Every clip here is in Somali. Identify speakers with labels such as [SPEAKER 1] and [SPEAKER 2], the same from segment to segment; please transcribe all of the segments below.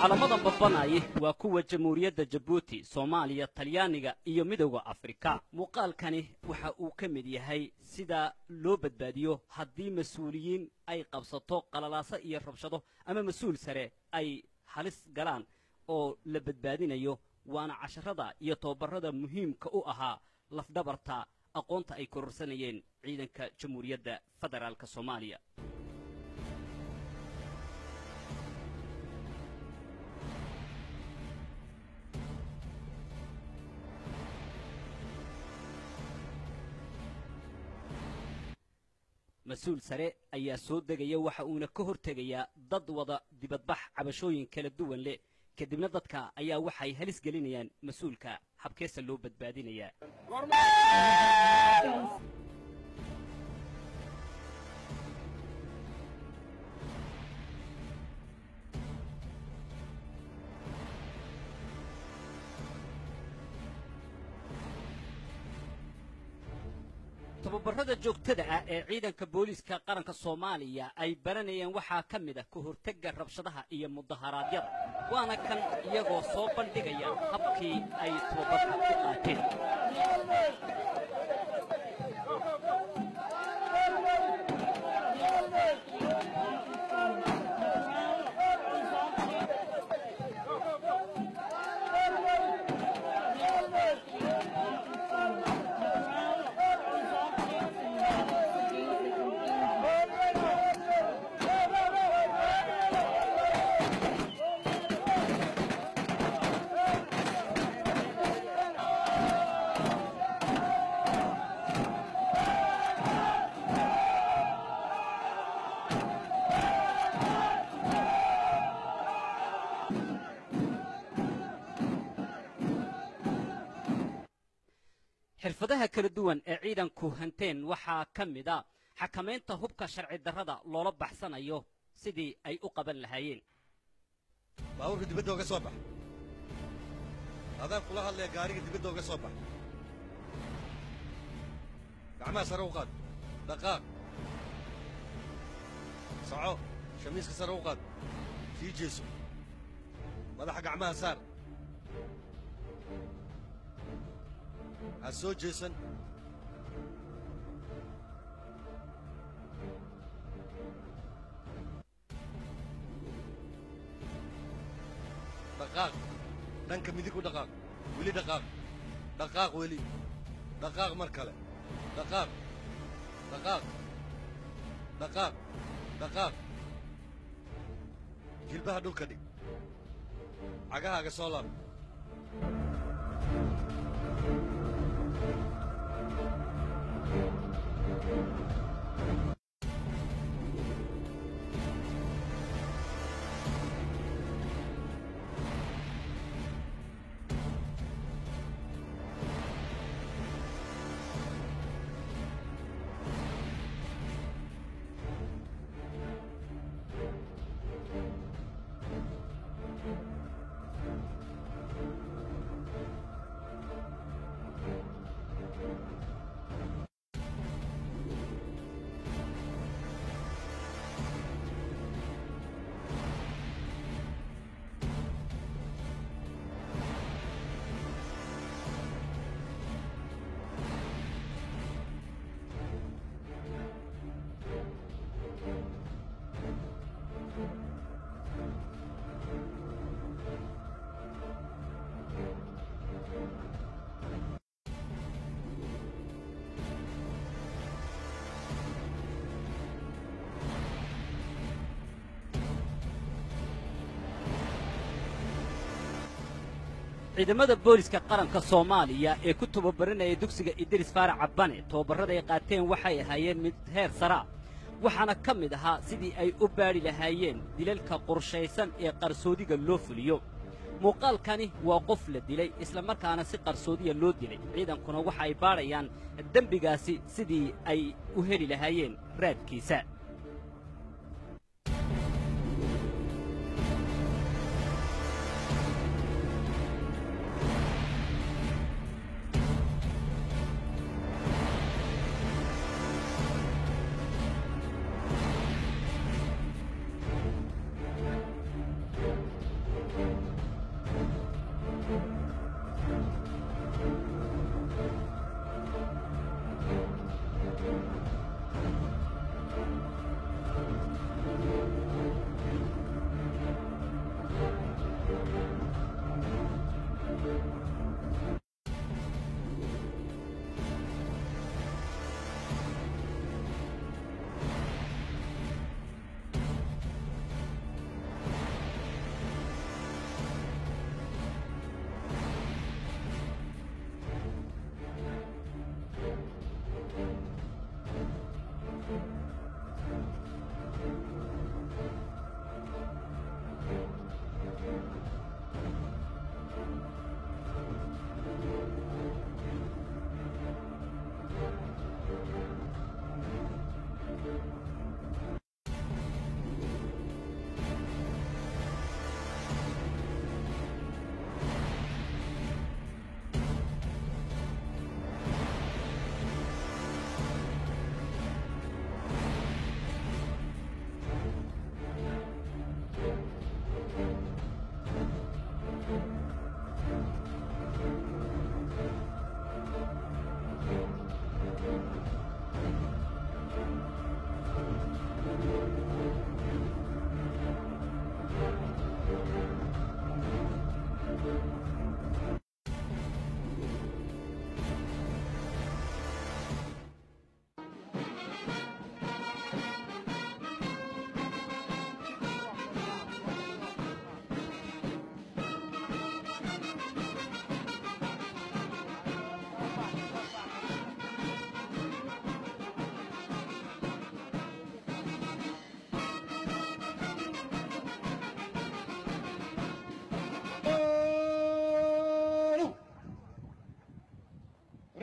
[SPEAKER 1] calamadan babanaya waa kuwa jamhuuriyadda jabuuti soomaaliya talyaaniga iyo midowda afrika muuqaalkani waxa uu ka mid yahay sida loo badbaadiyo haddii mas-uuliyiin ay qabsato qalalaaso iyo rabshado ama mas-uul sare ay halis galaan oo la badbaadinayo waana casharada iyo tababarada muhiimka u ahaa lafdhabarta aqoonta ay kororsanayeen ciidanka jamhuuriyadda federaalk soomaaliya mas-uul sare ayaa soo degaya waxa uuna ka hortegayaa dad wada dibadbax cabashooyin kala duwan leh kadibna dadka ayaa waxay halis gelinayaan mas-uulka habkeesa loo badbaadinayaa tababarada joogtada ah ee ciidanka booliiska qaranka soomaaliya ay baranayeen waxaa ka mid ah ka hortegga rabshadaha iyo mudaharaadyada waana kan iyagoo soo bandhigaya habkii ay tababarka u qaateen xirfadaha kala duwan ee ciidanku hanteen waxaa ka mid a xakamaynta hubka sharci darrada loola baxsanayo sidii ay u qaban lahaayeen
[SPEAKER 2] baabuurka dibadda oga soo bax adaan kula hadlaya gaariga dibadda oga soo bax gacmaha sare u qaad dhaqaaq soco shamiiska sare u qaad sii jeeso madaxa gacmaha saar ha soo jeesan dhaqaaq dhanka midig u dhaqaaq weli dhaqaaq dhaqaaq weli dhaqaaq mar kale dhaqaaq dhaqaaq dhaqaaq dhaqaaq jilbaha dhulka dhig cagahaaga soo laab
[SPEAKER 1] ciidamada booliska qaranka soomaaliya ee ku tababaranaya dugsiga idris faarac cabbane tababarrada ay qaateen waxay ahaayeen mid heer saraa waxaana ka mid ahaa sidii ay u baadhi lahaayeen dilalka qorshaysan ee qarsoodiga loo fuliyo muuqaalkani waa qof la dilay islamarkaana si qarsoodiya loo dilay ciidankuna waxa ay baadhayaan dembigaasi sidii ay u heli lahaayeen raadkiisa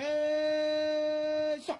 [SPEAKER 3] Rezo.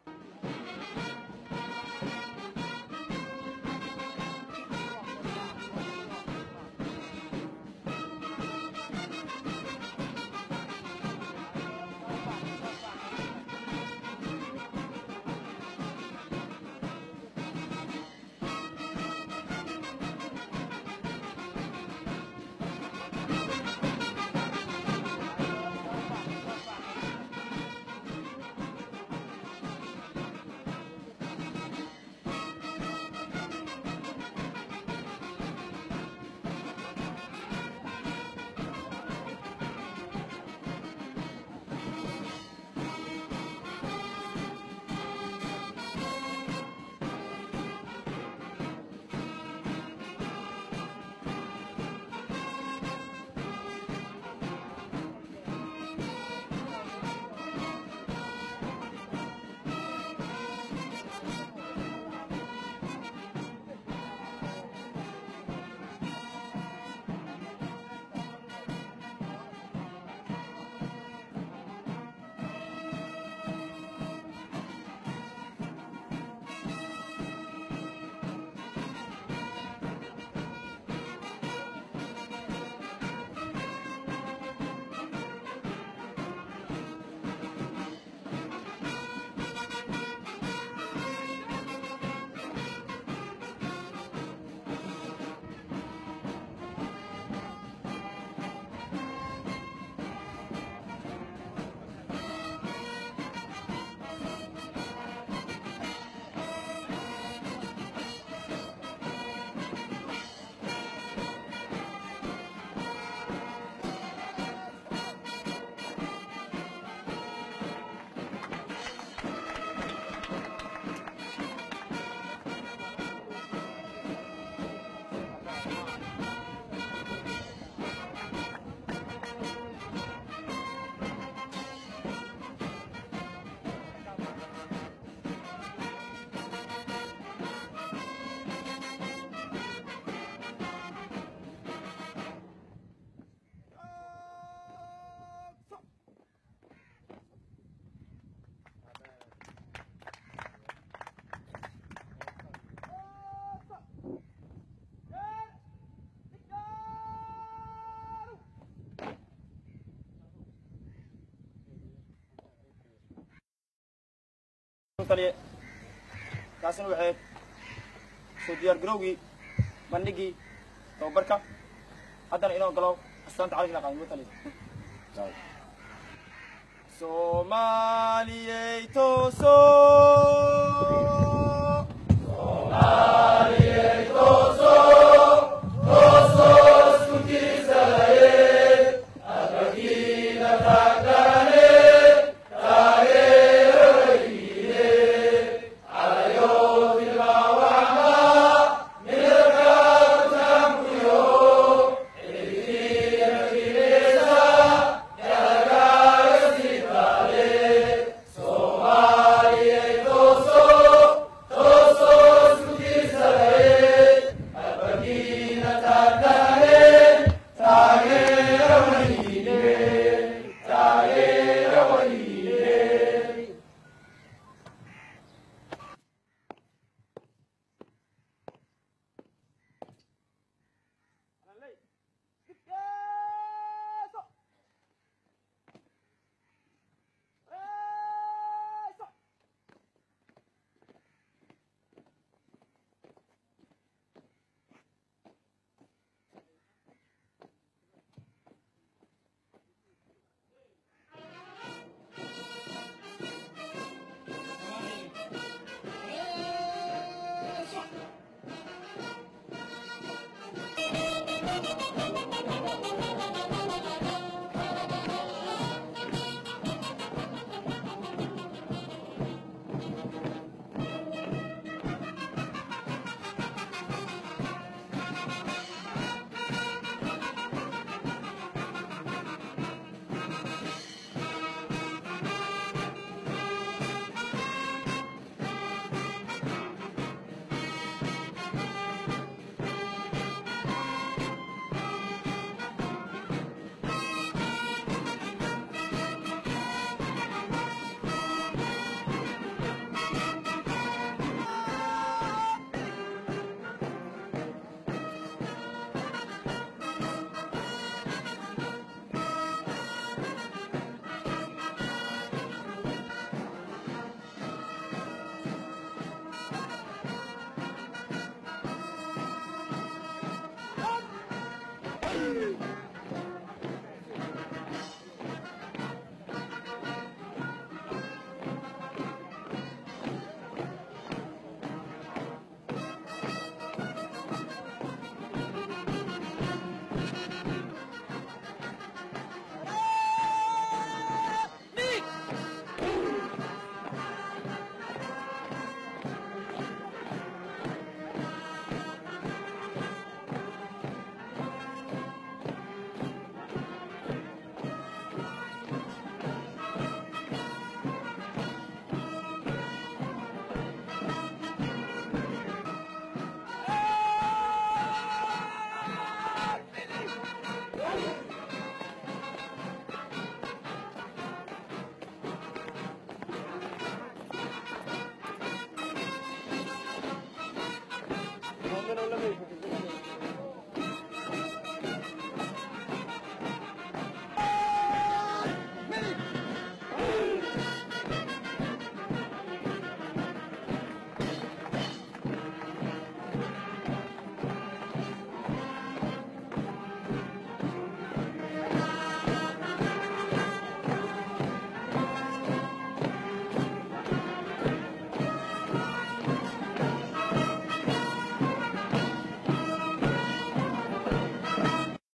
[SPEAKER 4] taliye kaasina waxay soo diyaar garowgii bandhigii tababarka haddana inoo galo astaanta calanka qaadimo taliye soomaaliyey tooso
[SPEAKER 3] Rezo.